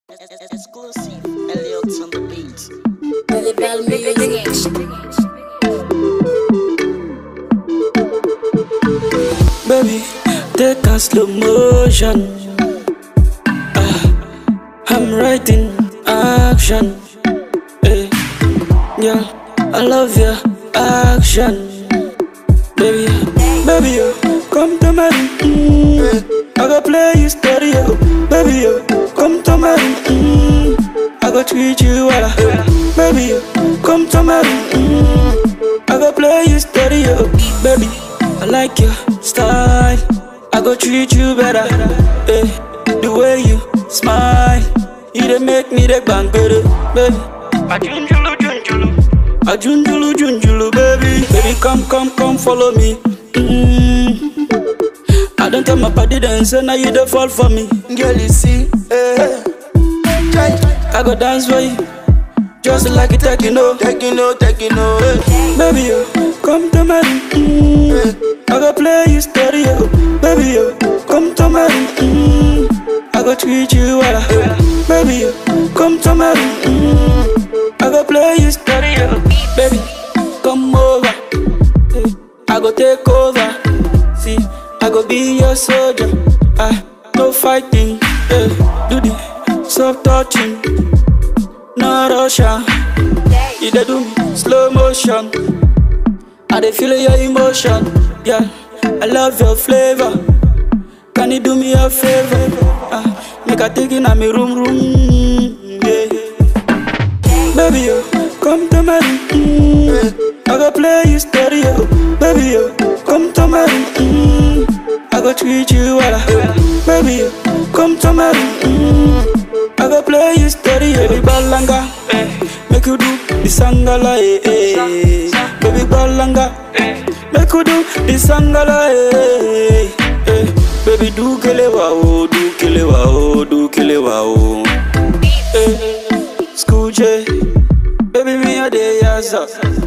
Exclusive, Elliot on the beat. Belly Bell Music. Baby, take a slow motion. Ah, I'm writing action. Hey, girl, I love your action. Baby, baby, you come to me. Mm, I go play you stereo. Baby, you come to me. Mm, I go treat you well. Baby, you come to me. Mm, I go play you stereo. Baby, I like your style. I go treat you better. Hey, the way you smile, you dey make me the bang baby. Ajunjulu, junjulu. Ajunjulu, junjulu, baby. Baby, come, come, come, follow me. Mm. I don't tell my body dance, and now you dey fall for me. Girl, you see, eh. Try, I go dance for you, just like a techno. taking no, taking no, eh. Baby, you come to me. Mm. I go play you stereo. Baby, you come to me. Mm. I go treat you well. Baby, you come to me. Mm. I go play you stereo. Baby, come over. Hey, I go take over. See, I go be your soldier. Ah, no fighting. Hey, do the soft touching. No Russia. You dey do me slow motion. I dey feel your emotion. Yeah, I love your flavor. Can you do me a favor? Ah, make I take in a me room room. Yeah. Baby, you come to me. Mm, I go play you stereo. Baby, you come to me. Mm, I go treat you well. Baby, you come to me. Mm, I go play you stereo. Baby, balanga, make you do the sangala, eh, eh. Baby, balanga, make you do the sangala, eh, eh. Baby, do kelewa, oh, do kelewa, oh, do kelewa, oh. Eh, School J, baby, me a day, yes, sir.